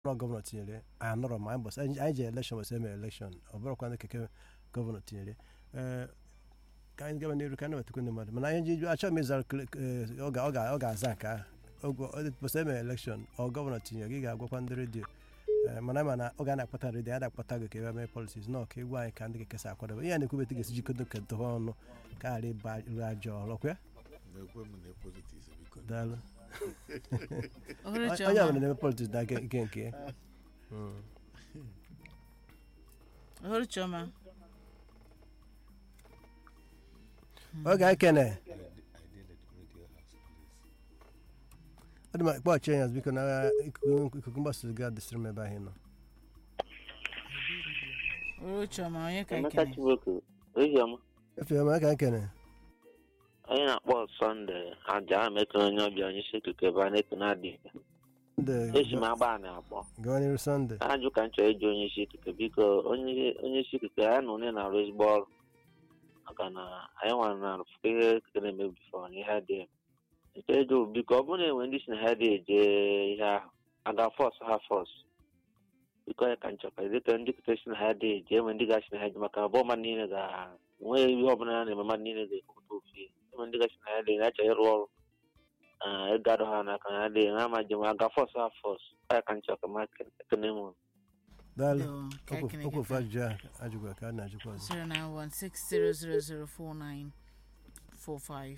ọrụ gọvanọ tinyere anyị anọrọ ma anyị bọsị anyị ji elekshọn bọsị emere elekshọn ọ bụrụkwa ndị keke gọvanọ tinyere ee ka anyị gaba n'iru ka anyị nabatakwa ndị mmadụ mana anyị ji achọghị m ịzara ọ ga- ọ ga- ọ ga-aza nke ahụ oge bọsị emere elekshọn ọ gọvanọ tinyere gị ga-agwakwa ndị redio ee mana ma na oge a na-akpata redio a na-akpata gị ka ebe mee politiks nọ ka egwu anyị ka ndị keke si akwadebe ihe a na-ekwubeta ga-esi jikọta kedova ọnụ ka ghara ịba iru ajọ ọlọkwa na-ekwe m na politiks biko daalụ Ohere onye Chioma. ọbụla na-eme politiks na ike ike nke ya Mm. Ohere Chioma. oge anyị kene I did at radio house please ọ dị ma kpọchie ya biko na ikuku ikuku mgbasa ozi ga-adịsịrị m ebe ahụ ị nọ Ohere Chioma onye ka Emeka ekene. Chiboko, Oziọma, efe ọma ka anyị kene onye na-akpọ Sọnde aja emekere onye ọbịa onye isi ikuku ebe a na-ekene adịghị. ndị Eji m agba na akpọ. gawa n'iru sọnde Ajụ ka m chọrọ ịjụ onye isi ikuku biko onye onye isi ikuku anyị na onye na-arụ ezigbo ọrụ maka na anyị nwere na arụfụta ihe ikuku na-eme bifọ na ihe dị nke ego biko ọ bụrụ na enwe ndị si na ha dị eje ihe ahụ aga fọs ha fọs biko ya ka m chọkwa dịka ndị ikuku si na ha dị eje enwe ndị ga-asị na ha eje maka abụọ mmadụ niile ga nwee ihe ọbụla ya na-eme mmadụ niile ga-ekwupụta ofu ihe enwe ndị ga-asị na ha dị na-achọ ịrụ ọrụ ee ịgado ha n'aka na ha dị ha ma jem aga fọs ha fọs ya ka m chọkwa ma ekene m daalụ Yo, ka okwu ekene okwu ofu gị ajụjụ a ajụgwa ka a na-ajụkwa ọzọ 09160004945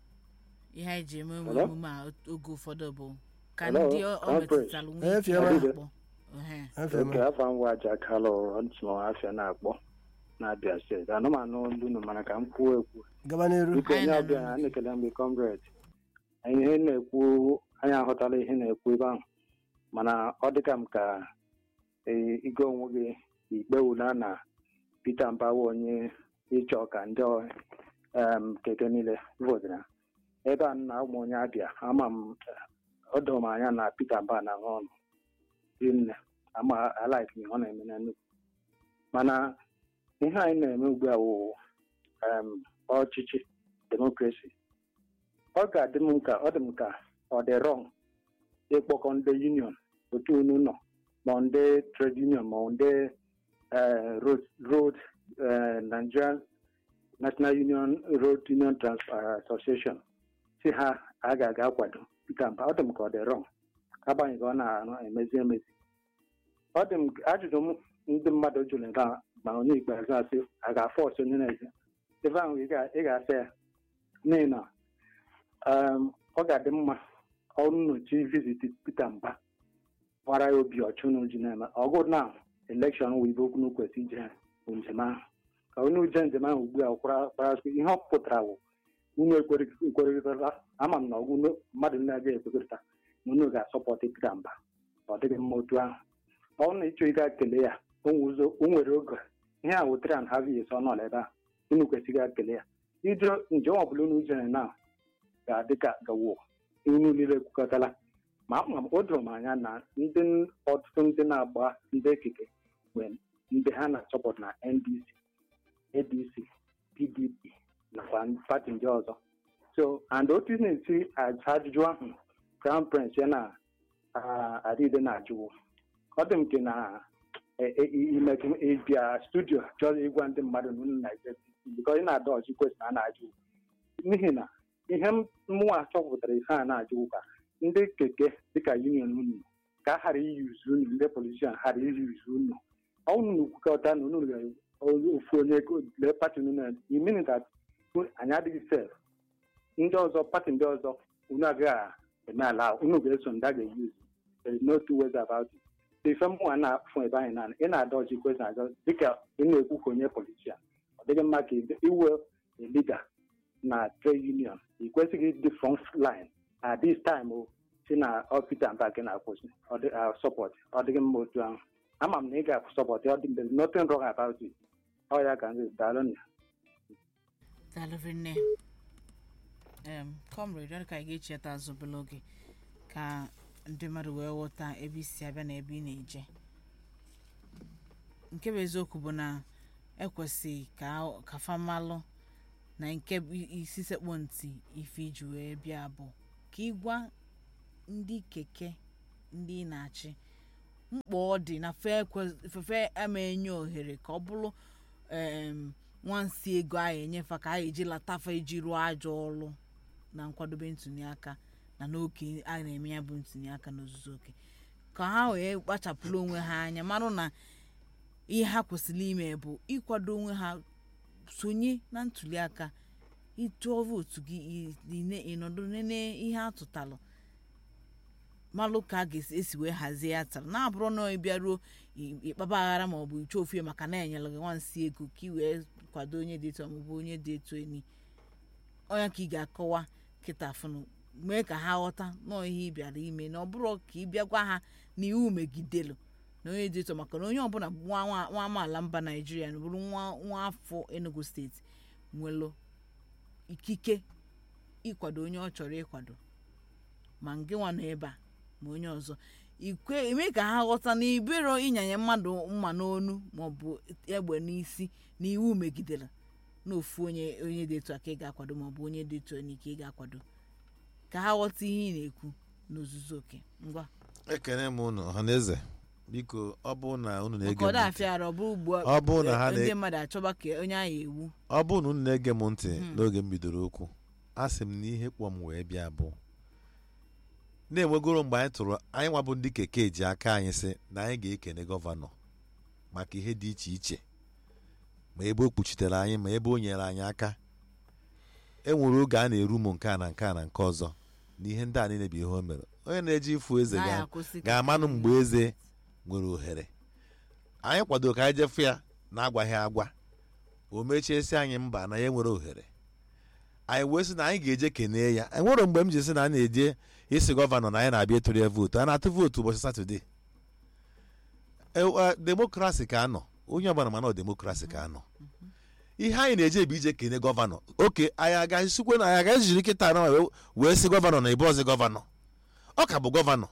ihe anyị ji eme Hello? emume a oge ụfọdụ bụ ka Hello? ndị ọ ọ Conference. metụtara nwee Eh, ike Fiona. akpọ Ehe. efe oke ọma afọ ngwa aja kalụ ntụmọ afịa na-akpọ na-abịa steeti anụmanụ olu unu mana ka m kwuo ekwu gaba n'iru biko Anyị onye na-anụ ọbịa unu. a na-ekele mgbe kọngres anyị ihe na-ekwu anyị aghọtala ihe na-ekwu ebe ahụ mana ọ dịka m ka ee, ịga onwe gị ikpe ula na Peter Mbawa onye ịchọ ka ndị ọ- em, keke niile votara ebe a na ụmụ onye abịa ama m ọ dọrọ m anya na Peter Mba na aṅụ ọnụ rinne ama alaik ihe ọ na-eme na nnukwu mana ihe anyị na-eme ugbu a wụ em, ọchịchị demokrasi ọ ga-adị m ka ọ dị m ka ọ dị rọng ịkpọkọ ndị union otu unu nọ ma ndị trade union ma ndị eh, road road eh, Nigerian National Union Road Union Transport Association si ha a ga-aga akwado Peter Mba ọ dị m ka ọ dị rọng agbanyeghị ọ na-emezi emezi ọ dị m ajụjụ m ndị mmadụ jụrụ ebe a ma onye ikpeazụ asị a ga-afọ ọsọ onye na-eze ebe ahụ ị ga- ị ga-asa ya n'ihi na um, ọ ga-adị mma ọrụ nnochi viziti Peter Mba gbara ya obi ọchụ na ji na-eme ọgụ na elekshọn wụ ibe okwu kwesị ije bụ njem ahụ ka onye uje njem ahụ ugbu a kwara kparasị ihe ọ pụtara wụ unu ekwerịtara ama m na ọgwụ unu- mmadụ na-agaghị ekwekọrịta na unu ga-asọpọtụ Peter Mba ọ dịghị mma otu ahụ ọ bụrụ na ịchọ ịga kele ya o nwe ụzọ- o nwere oge ihe a wetara na havi eso nọ n'ebe a unu kwesịrị ga kele ya ije njem ọbụla unu jere na ga-adị ka gawo unu niile ekwukọtala ma ama m o doro m anya na ndị n- ọtụtụ ndị na-agba ndị ekike mgbe ndị ha na-achọpụta na ndc adc pdp nakwa pati ndị ọzọ so and otu ị na-esi aja ajụjụ ahụ crown prince ya na ah, adịde na-ajụwo ọ dị m ke na imetụ ịbịa studio chọrọ ịgwa ndị mmadụ na unu na-eje bikọ ị na-ada ọchị kwesịrị a na-ajụ n'ihi na ihe m- mụnwa chọpụtara ihe a na-ajụ ka ndị keke dịka union unu ka a ghara iyuzu unu ndị politishan ghara iyuzu unu ọnwụ na kwukọta na unu ga- ofu onye lee pati unu na imin that anyị adịghị sef ndị ọzọ pati ndị ọzọ unu agaghị eme ala unu ga-eso ndị a ga-eyuzu there is no two ways about it ife mụnwa na-afụ ebe anyị na ị na-ada ọchị kwesịrị ajọ dịka ị na-ekwu ka onye politishan ọ dịghị mma ka ị- iwe a leader na trade union ị kwesịghị ịdị front line at this time o si na ọ Peter Mba gị na-akwụsị ọ dị uh, support ọ dịghị mma otu ahụ ama m na ị ga-support ọ dị there is nothing wrong about it ọ ya ka nzi daalụ na Daalụ nne em comrade ọ dị ka anyị ga-echeta azụ obere oge ka ndị mmadụ wee ghọta ebe isi abịa na ebe ị na-eje nke bụ eziokwu bụ na ekwesị ka ka famalụ na nke bụ isi sekpụ ntị ife iji wee bịa bụ ka ịgwa ndị keke ndị ị na-achị mkpa ọ dị na fe ekwe- fefe ama enye ohere ka ọ bụrụ em, nwansi ego a enyefa ka a eji latafa iji rụọ ajọ ọrụ na nkwadobe ntụliaka na n'oke a na-eme ya bụ ntụliaka n'ozuzu oke ka ha wee kpachapụrụ onwe ha anya marụ na ihe ha kwesịrị ime bụ ịkwado onwe ha sonye na ntụliaka ịtụọ vootu gị ị- ị- ịnọdụ nene ihe atụtalụ malụ ka a ga-esi wee hazie ya tara na-abụrụ na ịbịaruo ị- ịkpaba aghara ma ọ bụ iche ofie maka na enyere gị nwansi ego ka ị wee kwado onye dị etu ọmụbụ onye dị etu enyi onye ka ị ga-akọwa kịta fụnụ mee ka ha ghọta nọọ ihe ị bịara ime na ọ bụrụ ka ị bịa gwa ha na iwu megidelu na onye dị etu maka na onye ọbụla bụ nwa nwa- nwa amaala mba naijiria na bụrụ nwa nwa afọ enugu steeti nwelụ ikike ịkwado onye ọ chọrọ ịkwado ma nke nwa nọ ebe a ma onye ọzọ ikwe eme ka ha ghọta na ibero ịnyanye mmadụ mma n'onu maọbụ egbe n'isi na iwu megidere na ofu onye onye dị etu a ka ị ga-akwado maọbụ onye dị etu onye ka ị ga-akwado ka ha ghọta ihe ị na-ekwu n'ozuzu oke ngwa ekene m unu ọhaneze biko ọ bụ na unu na-ege maka ọ m dị ntị afịara ọ bụ ugbu a Ọ bụrụ na ha na- ndị mmadụ achọba ka onye ahụ ewu ọ bụ na unu na-ege m ntị Hmm. n'oge m bidoro okwu a sị m na ihe kpọ m wee bịa bụ na-enwegoro mgbe anyị tụrụ anyị nwa bụ ndị keke ji aka anyị sị na anyị ga-ekene gọvanọ maka ihe dị iche iche ma ebe o kpuchitere anyị ma ebe o nyere anyị aka e nwere oge a na-eru m nke a na nke a na nke ọzọ na ihe ndị a niile bụ ihe o mere onye na-eji ịfụ eze na ya ga akwụsị ka- ga-amanụ mgbe eze nwere ohere anyị kwadoro ka anyị jefu ya na-agwaghị agwa o mechiesi anyị mba na ya nwere ohere anyị wee sị na anyị ga-eje kenee ya enwere mgbe m ji sị na a na-eje isi gọvanọ na anyị na-abịa ịtụrụ ya vootu a na-atụ vootu ụbọchị satọde E- e, demokrasi ka anọ onye ọbụla mana ọ demokrasi ka anọ ihe anyị na-eje bụ ije kene gọvanọ oke anyị agaghịsikwe na anyị agaghị jiri kịta na wee- wee sị gọvanọ na ịbụ ọzọ gọvanọ ọ ka bụ gọvanọ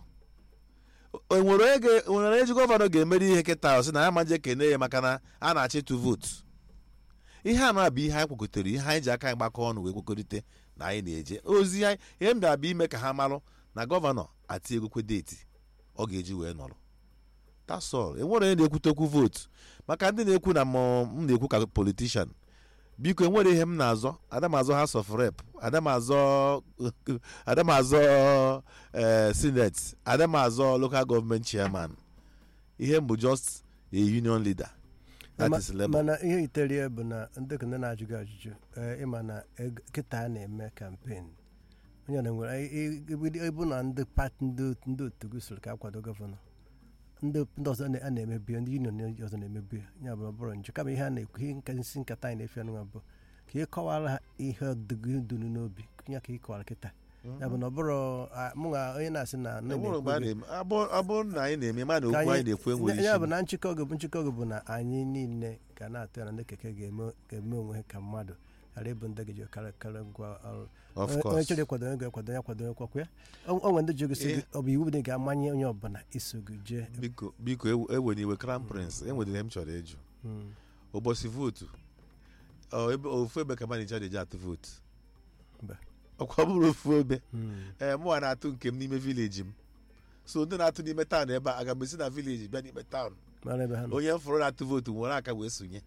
o nwere onye ga- o nwere onye ji gọvanọ ga-emeri ihe kịta ọ sị na ya ma je kene ya maka na a na-achọ ịtụ vootu ihe a na-abụ ihe anyị kwekọtara ihe anyị ji aka anyị gbakọ ọnụ wee kwekọrịta na anyị na-eje ozi anyị ihe m bịa bụ ime ka ha marụ na gọvanọ ati egokwe deeti ọ ga-eji wee nọrọ tasọl enwere onye na-ekwute okwu vootu maka ndị na-ekwu na mụ- m na-ekwu ka politishan biko enwere ihe m na-azọ adamazọ house of rep adamazọ adamazọ eh, senate adamazọ local government chairman ihe m bụ just a union leader that Ma- is labour mana ihe yitere bụ na ndị ka ndị na-ajụ gị ajụjụ ee, ịma na eg- kịta a na-eme kampen onye na nwere i- i- ịbụ na ndị pati ndị ndị otu gị soro ka akwado gọvanọ ndị ndị ọzọ na- a na-emebi ndị union ndị ọzọ na-emebi ya bụ ọ bụrụ njọ kama ihe a na-ekwu ihe nka isi nkata anyị na-efe anụnwa bụ ka ị kọwara ha ihe dịgị dunu n'obi ya ka ị kọwara kịta ya bụ na ọ bụrụ a- mụ na onye na-asị na na enwere mgbe a na-ekwu na-eme abụ- ọ bụrụ na anyị na-eme ma na Ka okwu anyị- anyị na-ekwu enwere ya bụ isi na nchịkọ gị bụ nchịkọ gị bụ na anyị niile ga na-atụ ya na ndị keke ga-eme ga-eme onwe ha ka mmadụ ghara ịbụ ndị ga-eji karị karị ngwa ọrụ of Onye- onye course chọrọ ịkwado onye ga-ekwado ya kwado onye kwakwa ya O- o nwere ndị ji gosi gị Eh. ọ bụ iwu na ị ga-amanye onye ọbụla iso gị jee biko biko ewe- ewere iwe crown prince enwere ihe m chọrọ ịjụ Mm. ụbọchị vootu ọ, ebe- ofu ebe ka manager na-eji atụ vootu Mba. ọkwa bụrụ ofu ebe Mm. ee mụnwa na-atụ nke m n'ime vileji m so ndị na-atụ n'ime taụn ebe a aga m esi na vileji bịa n'ime taụn mara ebe ha nọ onye m fọrọ na-atụ vootu nwere aka wee sonye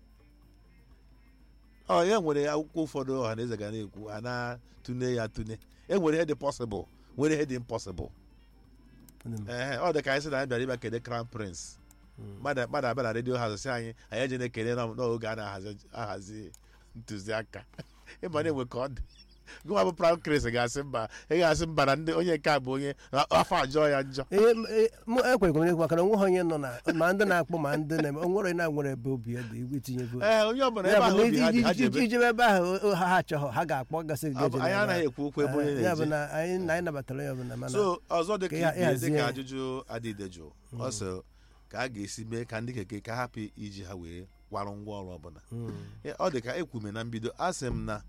ọ ya nwere akwụkwọ ụfọdụ ọha na eze ga na-ekwu a na-atụne ya atụne e nwere ihe dị pọsịbụl nwere ihe dị impọsịbụl Ndị m- ee ọ dị ka anyị sị na anyị bịara ịbịa kene crown prince Mm. mmadụ mmadụ abịa na redio hazi sị anyị anyị eje na-ekele na n'oge a na-ahazi ahazi ntụziaka ịma na-enwe ka ọ dị gụwa bụ crown prince ga-asị mba ị ga-asị mba na ndị onye nke a bụ onye na afọ ajọọ ya njọ ihe e- mụ ekweghị m ekwu maka na onwe ha onye nọ na ma ndị na-akpọ ma ndị na-eme o nwere onye na-nwere ebe obi ya dị igwe itinye vootu ee onye ọbụla ya ebe bụ ahụ na obi ha dị ha iji- iji- jebe iji ebe ahụ o- o- ha ha achọghọ ha ga-akpọ gasị gị Ọ bụ- eje anyị n'ebe anaghị ahụ. ekwu okwu ebe onye Eh, ya bụ na-eje na anyị na anyị nabatara ya bụ na mana so ọzọ dị ka ka ya- ibe dị ịhazie ka ya. ajụjụ adịde jụụ ọ sị ka a ga-esi mee ka ndị keke ka hapụ iji ha wee kwarụ ngwa ọrụ ọbụla Mm. Ya, ọ dị ka ekwume na mbido a sị m na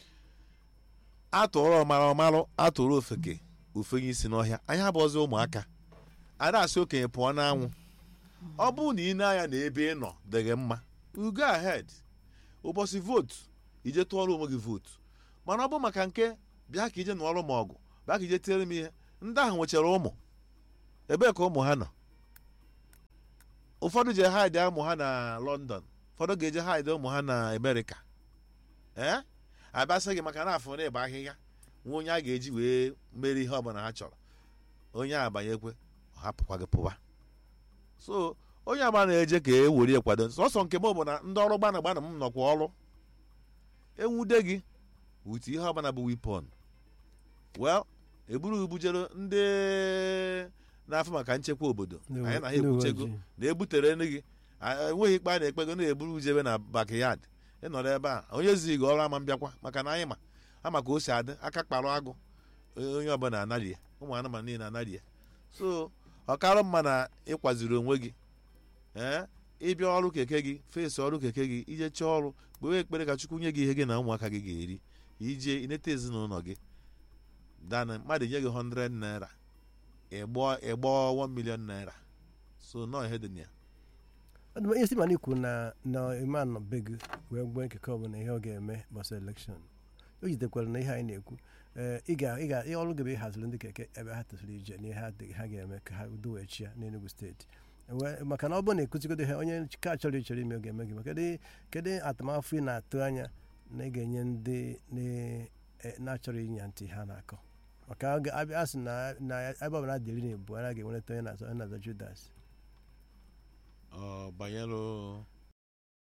atụrụ ọmara ọmarụ atụrụ ofeke ofenye isi n'ọhịa anyị abụọzi ụmụaka a na-asị okenye pụọ n'anwụ ọ bụrụ na ị na-anya na ebe ị nọ dịghị mma you go ahead ụbọchị vootu ije tụọrọ onwe gị vootu mana ọ bụ maka nke bịa ka ije nụọrọ m ọgụ bịa ka ije tiere m ihe ndị ahụ nwechara ụmụ ebee ka ụmụ ha nọ ụfọdụ je hide ụmụ ha na london ụfọdụ ga-eje hide ụmụ ha na amerịka ee abịasị gị maka na afọ na ịba ahịhịa nwa onye a ga-eji wee mere ihe ọbụla ha chọrọ onye abanyekwe ọ hapụkwa gị pụwa so onye agba na-eje ka e were kwado sọsọ nke m bụ na ndị ọrụ gbana gbana m nọkwa ọrụ enwude gị wute ihe ọbụla bụ wipon well eburu ubujere ndị na-afụ maka nchekwa obodo Ndị uwe- anyị na ha ndị uwe ebuchego ojii. na ebutere nri gị a- enweghị ikpe a na-ekpego na-eburu ujebe na bakyard ịnọrọ ebe a onye zighị gị ọrụ ama mbịakwa maka na anyị ma ama ka o si adị aka kparụ agụ onye ọbụla anarie ụmụ anụmanụ niile anarie so ọkarụ mma na ịkwaziri onwe gị ee ịbịa ọrụ keke gị fesi ọrụ keke gị ije chọọ ọrụ kpewe ekpere ka chukwu nye gị ihe gị na ụmụaka gị ga-eri ije ineta ezinụlọ gị dana mmadụ nye gị 100 naira ịgbọ ịgbọ 1 million naira so nọ ihe dị na ya Ọdụm ihe si mana ikwu na na ime anọ be gị wee gbuo nkeke ọbụla ihe ọ ga-eme gbasa elekshọn o jitekwara na ihe anyị na-ekwu ee, ị ga ị ga ihe ọrụ gị bụ ịhaziri ndị keke ebe ha tosiri ije na ihe ha dị- ha ga-eme ka ha duwechi ya n'Enugu steeti Wee- maka na ọ bụrụ na ekuzigodo ha onye ka chọrọ ichere ime ọ ga-eme gị maka kedu kedu atụmafụ ị na-atụ anya na ị ga-enye ndị na- e- na-achọrọ ịnya ntị ha na-akọ maka a ga- abịa- a sị na na ebe ọbụla dị iri na ebu a ga-enweta onye na-azọ onye na-azọ Judas ọ banyere